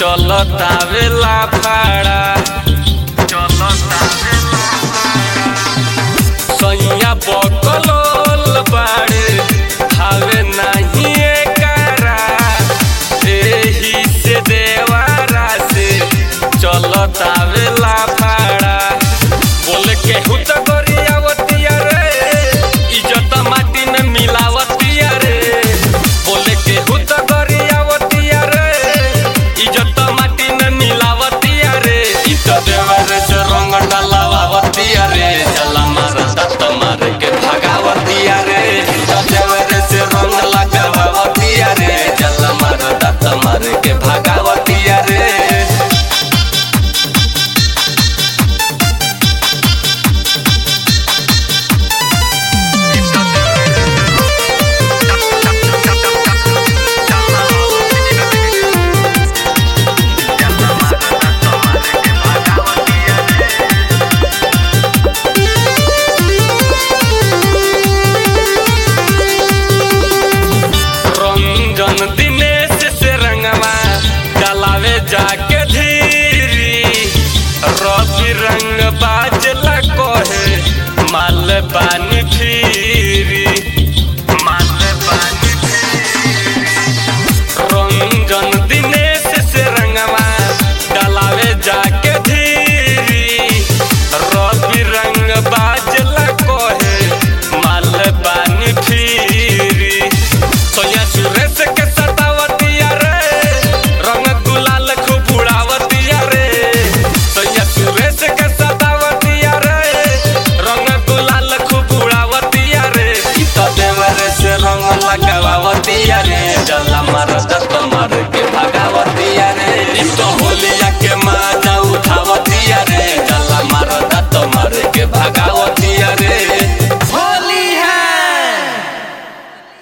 चलतावेला फाड़ा सैया बकलोल बाड़े हावे नाही एकरा एही से देवारा से चलतावेला फाड़ा बोले केहू त गरियावतिया रे इज्जत माटी में मिलावतिया रे बोले केहू त गरियावतिया रे इज्जत माटी में मिलावतिया रे इ त देवर से रंग डलावतिया रे चला मार दत्त मार के भगावतिया रे इ त देवर से रंग लगावतिया रे चला मार दत्त मार के भगावतिया रे रंजन दिनेश से रंगवा डलावे जाके धीरी रवि रंग बाजला कोहे माल पानी फिरी माल पानी रंजन दिनेश से रंगवा डलावे जाके धीरी रवि रंग बाजला कोहे माल पानी फिरी सोनिया सुरेश के सतावतिया रे रंग गुलाल खूब उड़ावतिया रे सोनिया सुरेश के सतावतिया रे रंग गुलाल खूब उड़ावतिया रे इ त देवर से रंग लगावतिया रे जला मार दत्त मार के भगावतिया रे इ त होलिया के